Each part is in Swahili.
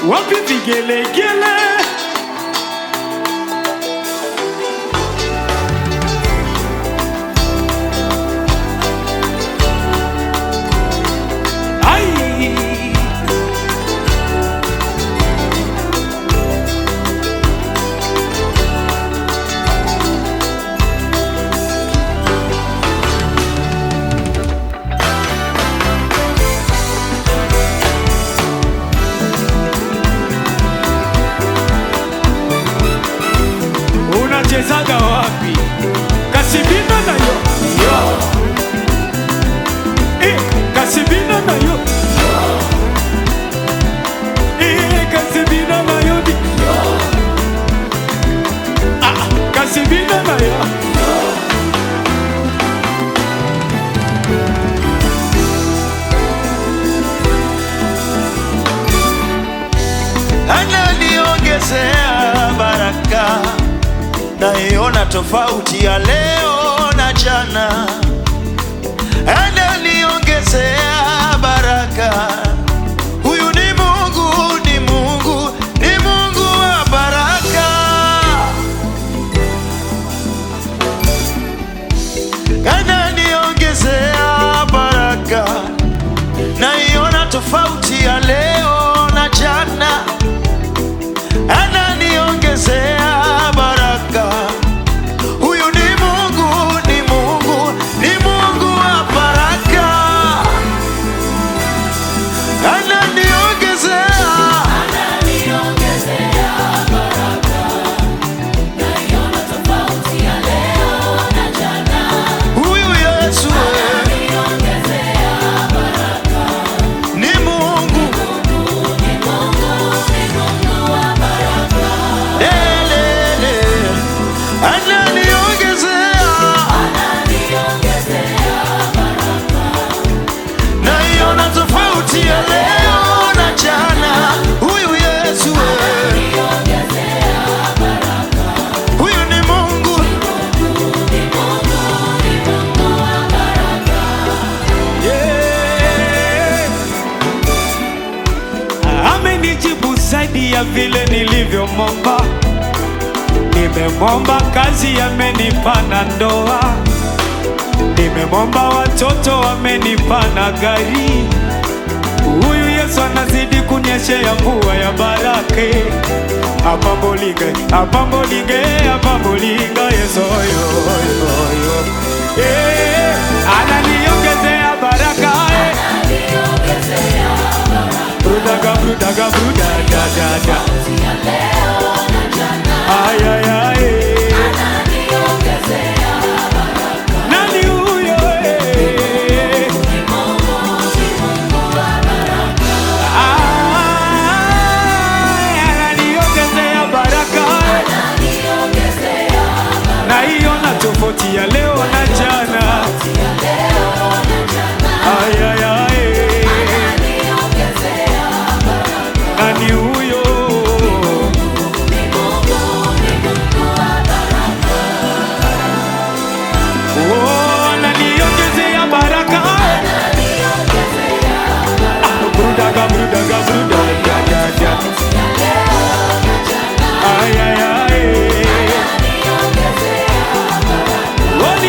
wapi vigelegele? Ai! unachezaga wapi? Kasibina nayo yo. Eh, kasibina nayo Eh, kasibina nayo di Ah, kasibina nayo ananiongezea baraka, naiona tofauti ya leo na jana. Ananiongezea baraka, huyu ni Mungu, ni Mungu, ni Mungu wa baraka. Ananiongezea baraka, naiona tofauti ya leo na jana ananiongezea baraka. Huyu ni Mungu, ni Mungu, ni Mungu wa baraka. Ananiongezea huyu Yesu ni Mungu Lelele. Ananiongezea naiona tofauti ya leo na jana. Huyu Yesu we. huyu ni Mungu Yeah. Amenijibu zaidi ya vile nilivyomwomba. Nimemwomba kazi, amenipa na ndoa. Nimemwomba watoto, amenipa na gari. Huyu Yesu anazidi kunyeshea mvua ya baraka. Apambolinge, apambolinge, apambolinga Yesu yo, yo, yo. Eh, ananiongezea baraka eh. Brudaga, brudaga, brudaga, da, da. Ay, ay, ay. Nani huyo eh? Ay, ananiongezea baraka na hiyo na tofauti ya leo na jana. Ay, ay, ay. Nani huyo? Oh, ananiongezea baraka. Ah, brudaga, brudaga, brudaga, da, da. Ay, ay, ay. Oh,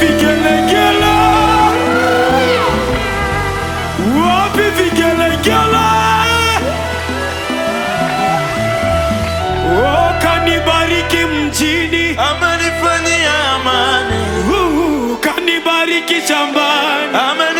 vigelegele? Wapi vigelegele? Oh, kanibariki mjini, amenifanyia amani, Uh, kanibariki shambani, amenifanyia